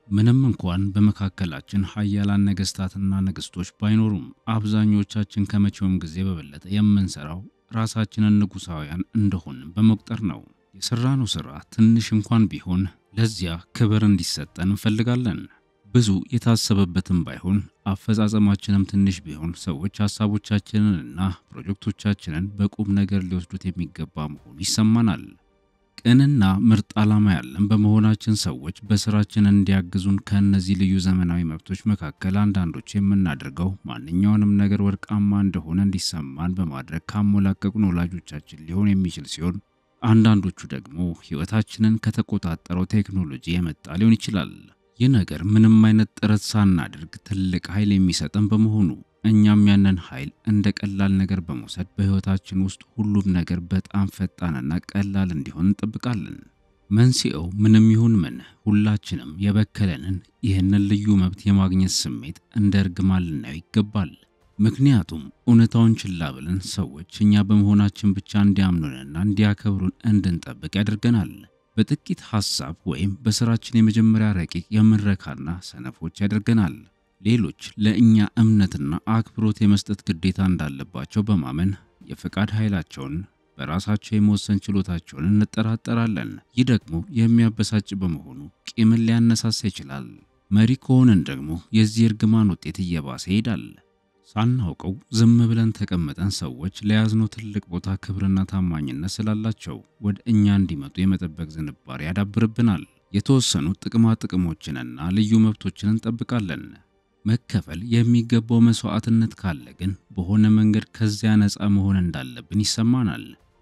ምንም እንኳን በመካከላችን ኃያላን ነገሥታትና ንግሥቶች ባይኖሩም አብዛኞቻችን ከመቼውም ጊዜ በበለጠ የምንሰራው ራሳችንን ንጉሣውያን እንደሆንን በመቁጠር ነው። የሠራነው ሥራ ትንሽ እንኳን ቢሆን ለዚያ ክብር እንዲሰጠን እንፈልጋለን። ብዙ የታሰበበትም ባይሆን አፈጻጸማችንም ትንሽ ቢሆን ሰዎች ሐሳቦቻችንንና ፕሮጀክቶቻችንን በቁም ነገር ሊወስዱት የሚገባ መሆኑ ይሰማናል። ቅንና ምርጥ ዓላማ ያለን በመሆናችን ሰዎች በስራችን እንዲያግዙን ከእነዚህ ልዩ ዘመናዊ መብቶች መካከል አንዳንዶች የምናደርገው ማንኛውንም ነገር ወርቃማ እንደሆነ እንዲሰማን በማድረግ ካሞላቀቁን ወላጆቻችን ሊሆን የሚችል ሲሆን አንዳንዶቹ ደግሞ ሕይወታችንን ከተቆጣጠረው ቴክኖሎጂ የመጣ ሊሆን ይችላል። ይህ ነገር ምንም አይነት ጥረት ሳናደርግ ትልቅ ኃይል የሚሰጠን በመሆኑ እኛም ያንን ኃይል እንደ ቀላል ነገር በመውሰድ በሕይወታችን ውስጥ ሁሉም ነገር በጣም ፈጣንና ቀላል እንዲሆን እንጠብቃለን። መንስኤው ምንም ይሁን ምን ሁላችንም የበከለንን ይህንን ልዩ መብት የማግኘት ስሜት እንደ እርግማን ልናየው ይገባል። ምክንያቱም እውነታውን ችላ ብለን ሰዎች እኛ በመሆናችን ብቻ እንዲያምኑንና እንዲያከብሩን እንድንጠብቅ ያደርገናል። በጥቂት ሐሳብ ወይም በሥራችን የመጀመሪያ ረቂቅ የምንረካና ሰነፎች ያደርገናል። ሌሎች ለእኛ እምነትና አክብሮት የመስጠት ግዴታ እንዳለባቸው በማመን የፈቃድ ኃይላቸውን በራሳቸው የመወሰን ችሎታቸውን እንጠራጠራለን። ይህ ደግሞ የሚያበሳጭ በመሆኑ ቂምን ሊያነሳሳ ይችላል። መሪ ከሆንን ደግሞ የዚህ እርግማን ውጤት እየባሰ ይሄዳል። ሳናውቀው ዝም ብለን ተቀምጠን ሰዎች ለያዝነው ትልቅ ቦታ ክብርና ታማኝነት ስላላቸው ወደ እኛ እንዲመጡ የመጠበቅ ዝንባሬ ያዳብርብናል። የተወሰኑ ጥቅማ ጥቅሞችንና ልዩ መብቶችን እንጠብቃለን። መከፈል የሚገባው መስዋዕትነት ካለ ግን በሆነ መንገድ ከዚያ ነፃ መሆን እንዳለብን ይሰማናል።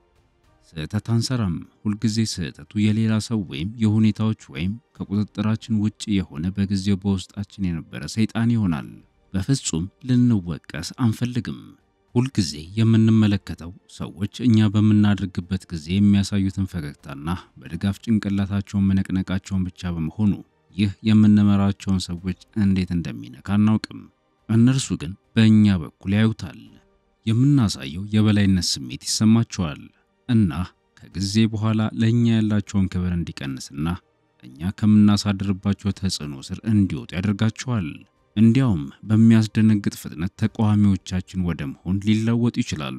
ስህተት አንሰራም። ሁልጊዜ ስህተቱ የሌላ ሰው ወይም የሁኔታዎች ወይም ከቁጥጥራችን ውጭ የሆነ በጊዜው በውስጣችን የነበረ ሰይጣን ይሆናል። በፍጹም ልንወቀስ አንፈልግም። ሁልጊዜ የምንመለከተው ሰዎች እኛ በምናደርግበት ጊዜ የሚያሳዩትን ፈገግታና በድጋፍ ጭንቅላታቸውን መነቅነቃቸውን ብቻ በመሆኑ ይህ የምንመራቸውን ሰዎች እንዴት እንደሚነካ አናውቅም። እነርሱ ግን በእኛ በኩል ያዩታል። የምናሳየው የበላይነት ስሜት ይሰማቸዋል እና ከጊዜ በኋላ ለእኛ ያላቸውን ክብር እንዲቀንስና እኛ ከምናሳድርባቸው ተጽዕኖ ስር እንዲወጡ ያደርጋቸዋል። እንዲያውም በሚያስደነግጥ ፍጥነት ተቃዋሚዎቻችን ወደ መሆን ሊለወጡ ይችላሉ።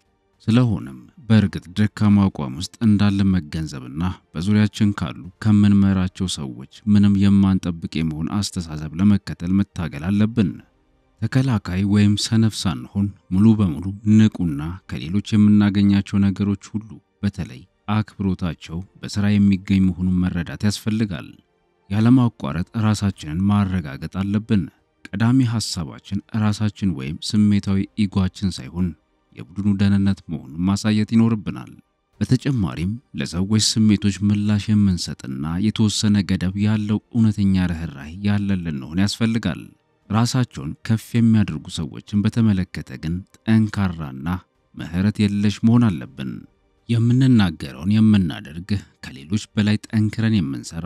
ስለሆነም በእርግጥ ደካማ አቋም ውስጥ እንዳለ መገንዘብና በዙሪያችን ካሉ ከምንመራቸው ሰዎች ምንም የማንጠብቅ የመሆን አስተሳሰብ ለመከተል መታገል አለብን። ተከላካይ ወይም ሰነፍ ሳንሆን ሙሉ በሙሉ ንቁና ከሌሎች የምናገኛቸው ነገሮች ሁሉ በተለይ አክብሮታቸው በሥራ የሚገኝ መሆኑን መረዳት ያስፈልጋል። ያለማቋረጥ ራሳችንን ማረጋገጥ አለብን። ቀዳሚ ሐሳባችን ራሳችን ወይም ስሜታዊ ኢጓችን ሳይሆን የቡድኑ ደህንነት መሆኑን ማሳየት ይኖርብናል። በተጨማሪም ለሰዎች ስሜቶች ምላሽ የምንሰጥና የተወሰነ ገደብ ያለው እውነተኛ ርኅራኄ ያለን ልንሆን ያስፈልጋል። ራሳቸውን ከፍ የሚያደርጉ ሰዎችን በተመለከተ ግን ጠንካራና ምሕረት የለሽ መሆን አለብን። የምንናገረውን የምናደርግ፣ ከሌሎች በላይ ጠንክረን የምንሰራ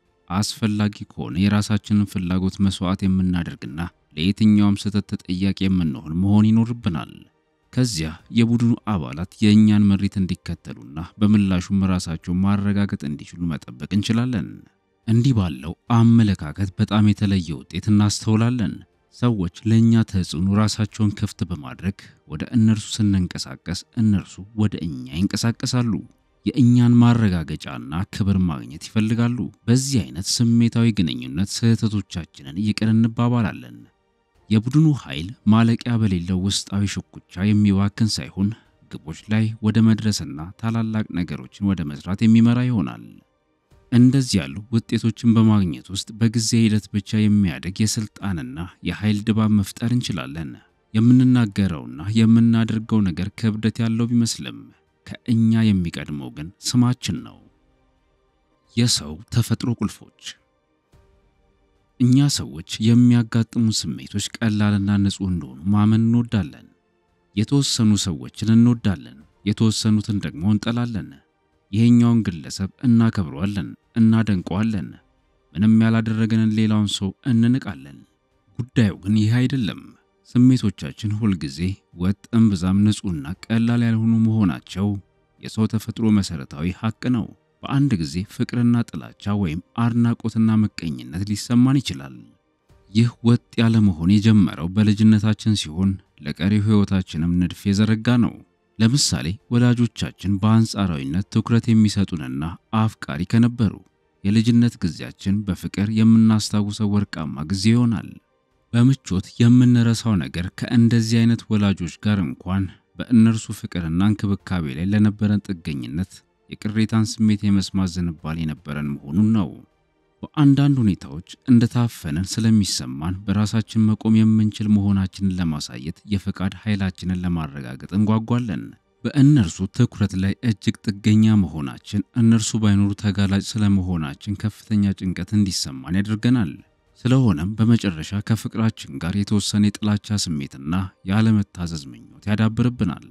አስፈላጊ ከሆነ የራሳችንን ፍላጎት መስዋዕት የምናደርግና ለየትኛውም ስህተት ተጠያቂ የምንሆን መሆን ይኖርብናል። ከዚያ የቡድኑ አባላት የእኛን ምሪት እንዲከተሉና በምላሹም ራሳቸውን ማረጋገጥ እንዲችሉ መጠበቅ እንችላለን። እንዲህ ባለው አመለካከት በጣም የተለየ ውጤት እናስተውላለን። ሰዎች ለእኛ ተጽዕኖ ራሳቸውን ክፍት በማድረግ ወደ እነርሱ ስንንቀሳቀስ እነርሱ ወደ እኛ ይንቀሳቀሳሉ። የእኛን ማረጋገጫና ክብር ማግኘት ይፈልጋሉ። በዚህ አይነት ስሜታዊ ግንኙነት ስህተቶቻችንን ይቅር እንባባላለን። የቡድኑ ኃይል ማለቂያ በሌለው ውስጣዊ ሽኩቻ የሚባክን ሳይሆን ግቦች ላይ ወደ መድረስና ታላላቅ ነገሮችን ወደ መስራት የሚመራ ይሆናል። እንደዚህ ያሉ ውጤቶችን በማግኘት ውስጥ በጊዜ ሂደት ብቻ የሚያድግ የስልጣንና የኃይል ድባብ መፍጠር እንችላለን። የምንናገረውና የምናደርገው ነገር ክብደት ያለው ቢመስልም ከእኛ የሚቀድመው ግን ስማችን ነው። የሰው ተፈጥሮ ቁልፎች። እኛ ሰዎች የሚያጋጥሙ ስሜቶች ቀላልና ንጹሕ እንደሆኑ ማመን እንወዳለን። የተወሰኑ ሰዎችን እንወዳለን፣ የተወሰኑትን ደግሞ እንጠላለን። ይሄኛውን ግለሰብ እናከብረዋለን፣ እናደንቀዋለን። ምንም ያላደረገንን ሌላውን ሰው እንንቃለን። ጉዳዩ ግን ይህ አይደለም። ስሜቶቻችን ሁልጊዜ ወጥ እምብዛም ንጹሕና ቀላል ያልሆኑ መሆናቸው የሰው ተፈጥሮ መሠረታዊ ሐቅ ነው። በአንድ ጊዜ ፍቅርና ጥላቻ ወይም አድናቆትና ምቀኝነት ሊሰማን ይችላል። ይህ ወጥ ያለ መሆን የጀመረው በልጅነታችን ሲሆን ለቀሪው ሕይወታችንም ንድፍ የዘረጋ ነው። ለምሳሌ ወላጆቻችን በአንጻራዊነት ትኩረት የሚሰጡንና አፍቃሪ ከነበሩ የልጅነት ጊዜያችን በፍቅር የምናስታውሰው ወርቃማ ጊዜ ይሆናል። በምቾት የምንረሳው ነገር ከእንደዚህ አይነት ወላጆች ጋር እንኳን በእነርሱ ፍቅርና እንክብካቤ ላይ ለነበረን ጥገኝነት የቅሬታን ስሜት የመስማት ዝንባሌ የነበረን መሆኑን ነው። በአንዳንድ ሁኔታዎች እንደታፈነን ስለሚሰማን በራሳችን መቆም የምንችል መሆናችንን ለማሳየት የፈቃድ ኃይላችንን ለማረጋገጥ እንጓጓለን። በእነርሱ ትኩረት ላይ እጅግ ጥገኛ መሆናችን እነርሱ ባይኖሩ ተጋላጭ ስለመሆናችን ከፍተኛ ጭንቀት እንዲሰማን ያደርገናል። ስለሆነም በመጨረሻ ከፍቅራችን ጋር የተወሰነ የጥላቻ ስሜትና ያለመታዘዝ ምኞት ያዳብርብናል።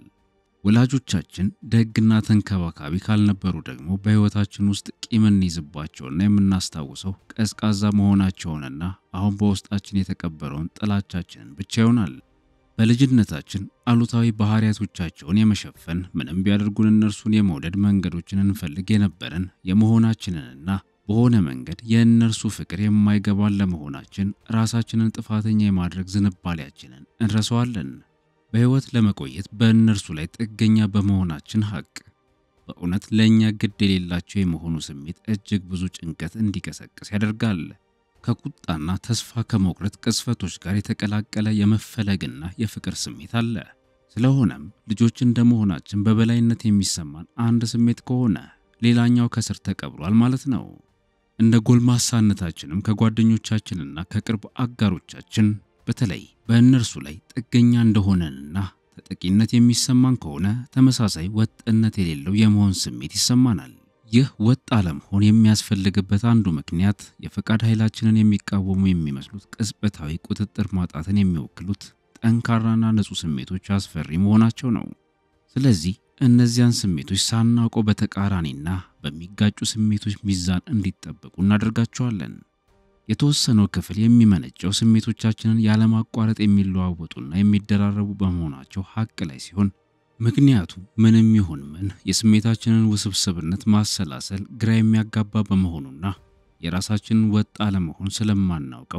ወላጆቻችን ደግና ተንከባካቢ ካልነበሩ ደግሞ በሕይወታችን ውስጥ ቂም እንይዝባቸውና የምናስታውሰው ቀዝቃዛ መሆናቸውንና አሁን በውስጣችን የተቀበረውን ጥላቻችንን ብቻ ይሆናል። በልጅነታችን አሉታዊ ባህሪያቶቻቸውን የመሸፈን ምንም ቢያደርጉን እነርሱን የመውደድ መንገዶችን እንፈልግ የነበረን የመሆናችንንና በሆነ መንገድ የእነርሱ ፍቅር የማይገባን ለመሆናችን ራሳችንን ጥፋተኛ የማድረግ ዝንባሌያችንን እንረሳዋለን። በሕይወት ለመቆየት በእነርሱ ላይ ጥገኛ በመሆናችን ሐቅ በእውነት ለእኛ ግድ የሌላቸው የመሆኑ ስሜት እጅግ ብዙ ጭንቀት እንዲቀሰቅስ ያደርጋል። ከቁጣና ተስፋ ከመቁረጥ ቅጽበቶች ጋር የተቀላቀለ የመፈለግና የፍቅር ስሜት አለ። ስለሆነም ልጆች እንደመሆናችን በበላይነት የሚሰማን አንድ ስሜት ከሆነ ሌላኛው ከስር ተቀብሯል ማለት ነው። እንደ ጎልማሳነታችንም ከጓደኞቻችንና ከቅርብ አጋሮቻችን በተለይ በእነርሱ ላይ ጥገኛ እንደሆነንና ተጠቂነት የሚሰማን ከሆነ ተመሳሳይ ወጥነት የሌለው የመሆን ስሜት ይሰማናል። ይህ ወጥ አለመሆን የሚያስፈልግበት አንዱ ምክንያት የፈቃድ ኃይላችንን የሚቃወሙ የሚመስሉት ቅጽበታዊ ቁጥጥር ማጣትን የሚወክሉት ጠንካራና ንጹሕ ስሜቶች አስፈሪ መሆናቸው ነው። ስለዚህ እነዚያን ስሜቶች ሳናውቀው በተቃራኒና በሚጋጩ ስሜቶች ሚዛን እንዲጠበቁ እናደርጋቸዋለን። የተወሰነው ክፍል የሚመነጨው ስሜቶቻችንን ያለማቋረጥ የሚለዋወጡና የሚደራረቡ በመሆናቸው ሐቅ ላይ ሲሆን ምክንያቱ ምንም ይሁን ምን የስሜታችንን ውስብስብነት ማሰላሰል ግራ የሚያጋባ በመሆኑና የራሳችንን ወጥ አለመሆን ስለማናውቀው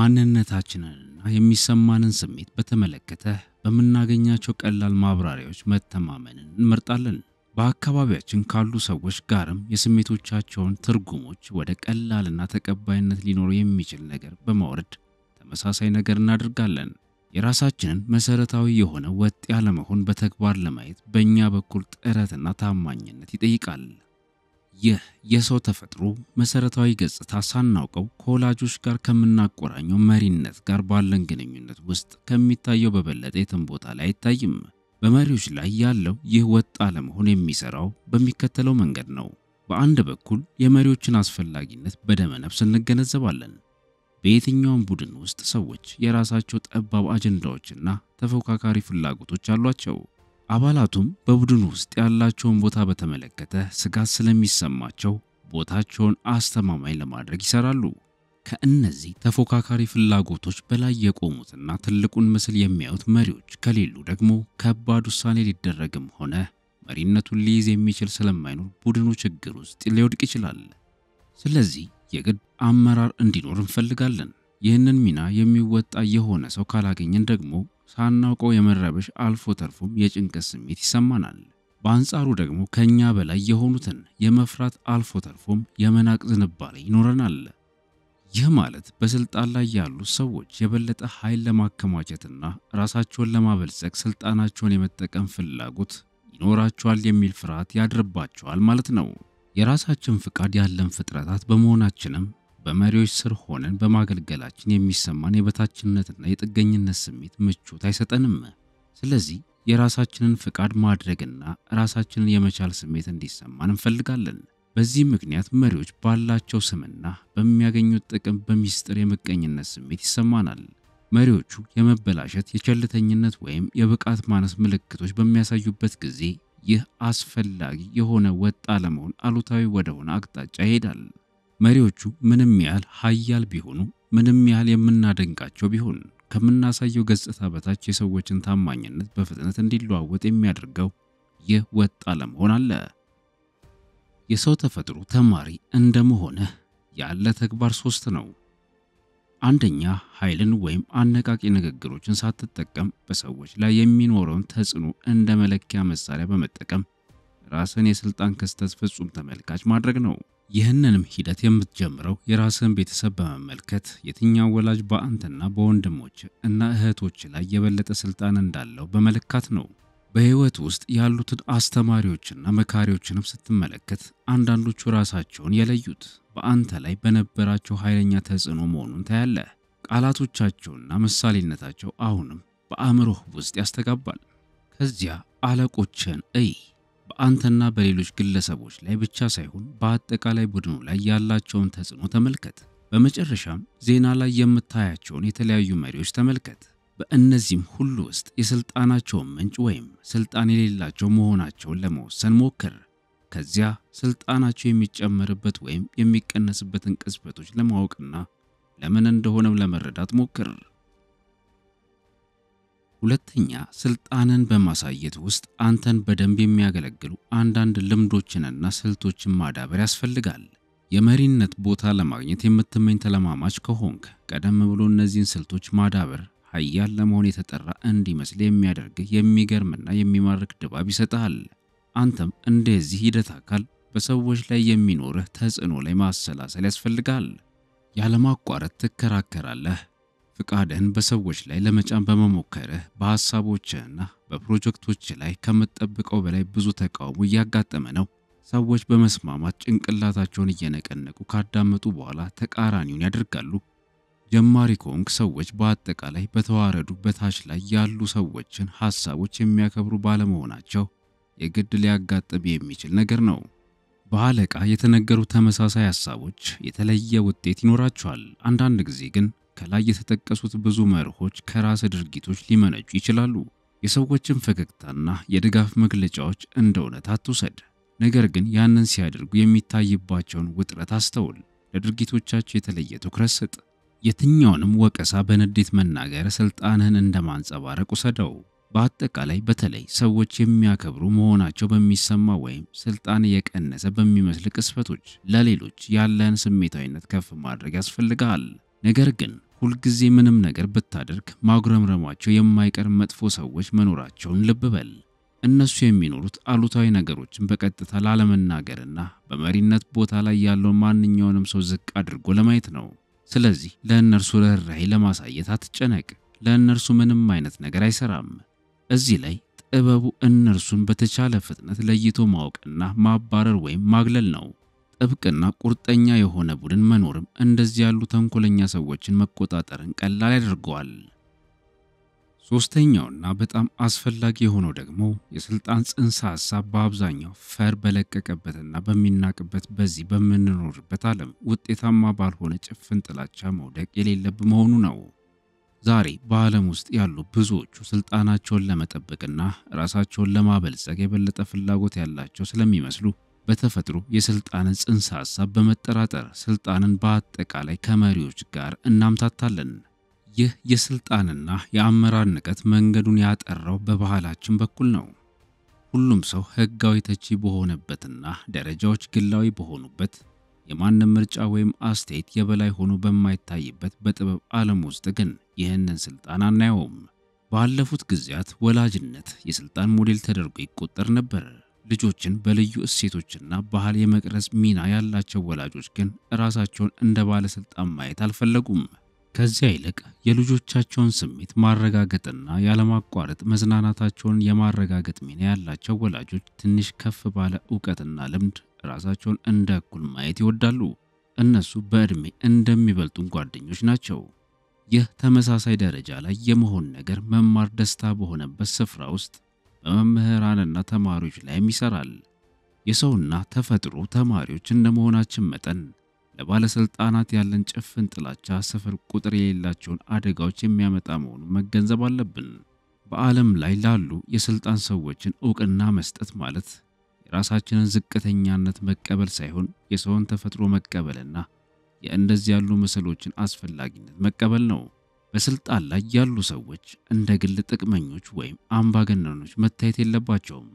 ማንነታችንንና የሚሰማንን ስሜት በተመለከተ በምናገኛቸው ቀላል ማብራሪያዎች መተማመንን እንመርጣለን። በአካባቢያችን ካሉ ሰዎች ጋርም የስሜቶቻቸውን ትርጉሞች ወደ ቀላልና ተቀባይነት ሊኖረው የሚችል ነገር በማውረድ ተመሳሳይ ነገር እናደርጋለን። የራሳችንን መሰረታዊ የሆነ ወጥ ያለመሆን በተግባር ለማየት በእኛ በኩል ጥረትና ታማኝነት ይጠይቃል። ይህ የሰው ተፈጥሮ መሰረታዊ ገጽታ ሳናውቀው ከወላጆች ጋር ከምናቆራኘው መሪነት ጋር ባለን ግንኙነት ውስጥ ከሚታየው በበለጠ የትም ቦታ ላይ አይታይም። በመሪዎች ላይ ያለው ይህ ወጥ አለመሆን የሚሰራው በሚከተለው መንገድ ነው። በአንድ በኩል የመሪዎችን አስፈላጊነት በደመ ነፍስ እንገነዘባለን። በየትኛውም ቡድን ውስጥ ሰዎች የራሳቸው ጠባብ አጀንዳዎችና ተፎካካሪ ፍላጎቶች አሏቸው። አባላቱም በቡድኑ ውስጥ ያላቸውን ቦታ በተመለከተ ስጋት ስለሚሰማቸው ቦታቸውን አስተማማኝ ለማድረግ ይሰራሉ። ከእነዚህ ተፎካካሪ ፍላጎቶች በላይ የቆሙትና ትልቁን ምስል የሚያዩት መሪዎች ከሌሉ ደግሞ ከባድ ውሳኔ ሊደረግም ሆነ መሪነቱን ሊይዝ የሚችል ስለማይኖር ቡድኑ ችግር ውስጥ ሊወድቅ ይችላል። ስለዚህ የግድ አመራር እንዲኖር እንፈልጋለን። ይህንን ሚና የሚወጣ የሆነ ሰው ካላገኘን ደግሞ ሳናውቀው የመረበሽ አልፎ ተርፎም የጭንቀት ስሜት ይሰማናል። በአንጻሩ ደግሞ ከእኛ በላይ የሆኑትን የመፍራት አልፎ ተርፎም የመናቅ ዝንባሌ ይኖረናል። ይህ ማለት በስልጣን ላይ ያሉ ሰዎች የበለጠ ኃይል ለማከማቸትና ራሳቸውን ለማበልጸግ ስልጣናቸውን የመጠቀም ፍላጎት ይኖራቸዋል የሚል ፍርሃት ያድርባቸዋል ማለት ነው። የራሳችን ፍቃድ ያለን ፍጥረታት በመሆናችንም በመሪዎች ስር ሆነን በማገልገላችን የሚሰማን የበታችነትና የጥገኝነት ስሜት ምቾት አይሰጠንም። ስለዚህ የራሳችንን ፍቃድ ማድረግና ራሳችንን የመቻል ስሜት እንዲሰማን እንፈልጋለን። በዚህ ምክንያት መሪዎች ባላቸው ስምና በሚያገኙት ጥቅም በሚስጥር የምቀኝነት ስሜት ይሰማናል። መሪዎቹ የመበላሸት፣ የቸልተኝነት ወይም የብቃት ማነስ ምልክቶች በሚያሳዩበት ጊዜ ይህ አስፈላጊ የሆነ ወጥ አለመሆን አሉታዊ ወደሆነ አቅጣጫ ይሄዳል። መሪዎቹ ምንም ያህል ኃያል ቢሆኑ፣ ምንም ያህል የምናደንቃቸው ቢሆን ከምናሳየው ገጽታ በታች የሰዎችን ታማኝነት በፍጥነት እንዲለዋወጥ የሚያደርገው ይህ ወጥ አለመሆን አለ። የሰው ተፈጥሮ ተማሪ እንደመሆንህ ያለ ተግባር ሶስት ነው። አንደኛ ኃይልን ወይም አነቃቂ ንግግሮችን ሳትጠቀም በሰዎች ላይ የሚኖረውን ተጽዕኖ እንደ መለኪያ መሳሪያ በመጠቀም ራስን የስልጣን ክስተት ፍጹም ተመልካች ማድረግ ነው። ይህንንም ሂደት የምትጀምረው የራስን ቤተሰብ በመመልከት የትኛው ወላጅ በአንተና በወንድሞች እና እህቶች ላይ የበለጠ ስልጣን እንዳለው በመለካት ነው። በህይወት ውስጥ ያሉትን አስተማሪዎችና መካሪዎችንም ስትመለከት አንዳንዶቹ ራሳቸውን የለዩት በአንተ ላይ በነበራቸው ኃይለኛ ተጽዕኖ መሆኑን ታያለህ። ቃላቶቻቸውና ምሳሌነታቸው አሁንም በአእምሮህ ውስጥ ያስተጋባል። ከዚያ አለቆችን እይ። በአንተና በሌሎች ግለሰቦች ላይ ብቻ ሳይሆን በአጠቃላይ ቡድኑ ላይ ያላቸውን ተጽዕኖ ተመልከት። በመጨረሻም ዜና ላይ የምታያቸውን የተለያዩ መሪዎች ተመልከት። በእነዚህም ሁሉ ውስጥ የስልጣናቸውን ምንጭ ወይም ስልጣን የሌላቸው መሆናቸውን ለመወሰን ሞክር። ከዚያ ስልጣናቸው የሚጨመርበት ወይም የሚቀነስበትን ቅጽበቶች ለማወቅና ለምን እንደሆነም ለመረዳት ሞክር። ሁለተኛ፣ ስልጣንን በማሳየት ውስጥ አንተን በደንብ የሚያገለግሉ አንዳንድ ልምዶችንና ስልቶችን ማዳበር ያስፈልጋል። የመሪነት ቦታ ለማግኘት የምትመኝ ተለማማች ከሆንክ ቀደም ብሎ እነዚህን ስልቶች ማዳበር ኃያል ለመሆን የተጠራ እንዲመስል የሚያደርግህ የሚገርምና የሚማርክ ድባብ ይሰጥሃል። አንተም እንደዚህ ሂደት አካል በሰዎች ላይ የሚኖርህ ተጽዕኖ ላይ ማሰላሰል ያስፈልጋል። ያለማቋረጥ ትከራከራለህ። ፍቃድህን በሰዎች ላይ ለመጫን በመሞከርህ በሐሳቦችህና በፕሮጀክቶች ላይ ከምትጠብቀው በላይ ብዙ ተቃውሞ እያጋጠመ ነው። ሰዎች በመስማማት ጭንቅላታቸውን እየነቀነቁ ካዳመጡ በኋላ ተቃራኒውን ያደርጋሉ። ጀማሪ ከሆንክ ሰዎች በአጠቃላይ በተዋረዱ በታች ላይ ያሉ ሰዎችን ሐሳቦች የሚያከብሩ ባለመሆናቸው የግድ ሊያጋጥም የሚችል ነገር ነው። በአለቃ የተነገሩ ተመሳሳይ ሐሳቦች የተለየ ውጤት ይኖራቸዋል። አንዳንድ ጊዜ ግን ከላይ የተጠቀሱት ብዙ መርሆች ከራስ ድርጊቶች ሊመነጩ ይችላሉ። የሰዎችን ፈገግታና የድጋፍ መግለጫዎች እንደ እውነት አትውሰድ። ነገር ግን ያንን ሲያደርጉ የሚታይባቸውን ውጥረት አስተውል። ለድርጊቶቻቸው የተለየ ትኩረት ስጥ። የትኛውንም ወቀሳ በንዴት መናገር ስልጣንህን እንደ ማንጸባረቅ ውሰደው። በአጠቃላይ በተለይ ሰዎች የሚያከብሩ መሆናቸው በሚሰማ ወይም ስልጣን የቀነሰ በሚመስል ቅስፈቶች ለሌሎች ያለህን ስሜታዊነት ከፍ ማድረግ ያስፈልጋል። ነገር ግን ሁልጊዜ ምንም ነገር ብታደርግ ማጉረምረማቸው የማይቀር መጥፎ ሰዎች መኖራቸውን ልብ በል። እነሱ የሚኖሩት አሉታዊ ነገሮችን በቀጥታ ላለመናገርና በመሪነት ቦታ ላይ ያለውን ማንኛውንም ሰው ዝቅ አድርጎ ለማየት ነው። ስለዚህ ለእነርሱ ርኅራኄ ለማሳየት አትጨነቅ። ለእነርሱ ምንም አይነት ነገር አይሰራም። እዚህ ላይ ጥበቡ እነርሱን በተቻለ ፍጥነት ለይቶ ማወቅና ማባረር ወይም ማግለል ነው። ጥብቅና ቁርጠኛ የሆነ ቡድን መኖርም እንደዚህ ያሉ ተንኮለኛ ሰዎችን መቆጣጠርን ቀላል ያደርገዋል። ሶስተኛውና በጣም አስፈላጊ የሆነው ደግሞ የስልጣን ጽንሰ ሐሳብ በአብዛኛው ፈር በለቀቀበትና በሚናቅበት በዚህ በምንኖርበት ዓለም ውጤታማ ባልሆነ ጭፍን ጥላቻ መውደቅ የሌለብ መሆኑ ነው። ዛሬ በዓለም ውስጥ ያሉ ብዙዎቹ ስልጣናቸውን ለመጠበቅና ራሳቸውን ለማበልጸግ የበለጠ ፍላጎት ያላቸው ስለሚመስሉ በተፈጥሮ የስልጣንን ጽንሰ ሐሳብ በመጠራጠር ስልጣንን በአጠቃላይ ከመሪዎች ጋር እናምታታለን። ይህ የስልጣንና የአመራር ንቀት መንገዱን ያጠራው በባህላችን በኩል ነው። ሁሉም ሰው ሕጋዊ ተቺ በሆነበትና ደረጃዎች ግላዊ በሆኑበት የማንም ምርጫ ወይም አስተያየት የበላይ ሆኖ በማይታይበት በጥበብ ዓለም ውስጥ ግን ይህንን ስልጣን አናየውም። ባለፉት ጊዜያት ወላጅነት የስልጣን ሞዴል ተደርጎ ይቆጠር ነበር። ልጆችን በልዩ እሴቶችና ባህል የመቅረጽ ሚና ያላቸው ወላጆች ግን ራሳቸውን እንደ ባለስልጣን ማየት አልፈለጉም። ከዚያ ይልቅ የልጆቻቸውን ስሜት ማረጋገጥና ያለማቋረጥ መዝናናታቸውን የማረጋገጥ ሚና ያላቸው ወላጆች ትንሽ ከፍ ባለ እውቀትና ልምድ ራሳቸውን እንደ እኩል ማየት ይወዳሉ። እነሱ በዕድሜ እንደሚበልጡን ጓደኞች ናቸው። ይህ ተመሳሳይ ደረጃ ላይ የመሆን ነገር መማር ደስታ በሆነበት ስፍራ ውስጥ በመምህራንና ተማሪዎች ላይም ይሰራል። የሰውና ተፈጥሮ ተማሪዎች እንደመሆናችን መጠን ለባለስልጣናት ያለን ጭፍን ጥላቻ ስፍር ቁጥር የሌላቸውን አደጋዎች የሚያመጣ መሆኑን መገንዘብ አለብን። በዓለም ላይ ላሉ የስልጣን ሰዎችን እውቅና መስጠት ማለት የራሳችንን ዝቅተኛነት መቀበል ሳይሆን የሰውን ተፈጥሮ መቀበልና የእንደዚህ ያሉ ምስሎችን አስፈላጊነት መቀበል ነው። በስልጣን ላይ ያሉ ሰዎች እንደ ግል ጥቅመኞች ወይም አምባገነኖች መታየት የለባቸውም።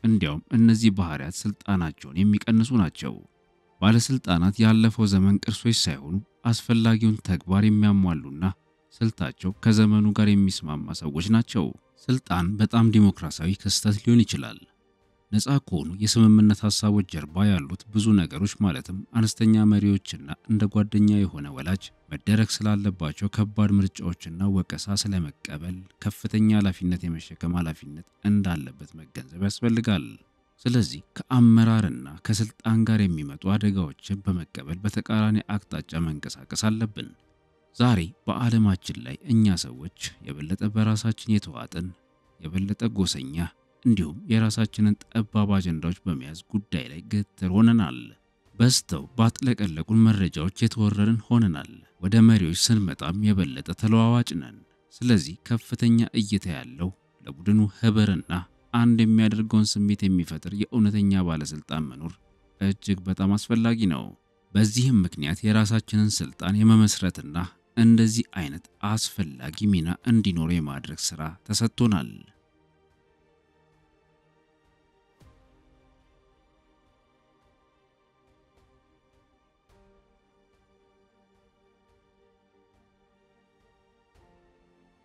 እንዲያውም እነዚህ ባህሪያት ስልጣናቸውን የሚቀንሱ ናቸው። ባለስልጣናት ያለፈው ዘመን ቅርሶች ሳይሆኑ አስፈላጊውን ተግባር የሚያሟሉና ስልታቸው ከዘመኑ ጋር የሚስማማ ሰዎች ናቸው። ስልጣን በጣም ዲሞክራሲያዊ ክስተት ሊሆን ይችላል። ነፃ ከሆኑ የስምምነት ሀሳቦች ጀርባ ያሉት ብዙ ነገሮች ማለትም አነስተኛ መሪዎችና እንደ ጓደኛ የሆነ ወላጅ መደረግ ስላለባቸው ከባድ ምርጫዎችና ወቀሳ ስለመቀበል ከፍተኛ ኃላፊነት የመሸከም ኃላፊነት እንዳለበት መገንዘብ ያስፈልጋል። ስለዚህ ከአመራርና ከስልጣን ጋር የሚመጡ አደጋዎችን በመቀበል በተቃራኒ አቅጣጫ መንቀሳቀስ አለብን። ዛሬ በዓለማችን ላይ እኛ ሰዎች የበለጠ በራሳችን የተዋጥን የበለጠ ጎሰኛ እንዲሁም የራሳችንን ጠባብ አጀንዳዎች በመያዝ ጉዳይ ላይ ግትር ሆነናል። በዝተው ባጥለቀለቁን መረጃዎች የተወረርን ሆነናል። ወደ መሪዎች ስንመጣም የበለጠ ተለዋዋጭ ነን። ስለዚህ ከፍተኛ እይታ ያለው ለቡድኑ ህብርና አንድ የሚያደርገውን ስሜት የሚፈጥር የእውነተኛ ባለስልጣን መኖር እጅግ በጣም አስፈላጊ ነው። በዚህም ምክንያት የራሳችንን ስልጣን የመመስረትና እንደዚህ አይነት አስፈላጊ ሚና እንዲኖር የማድረግ ሥራ ተሰጥቶናል።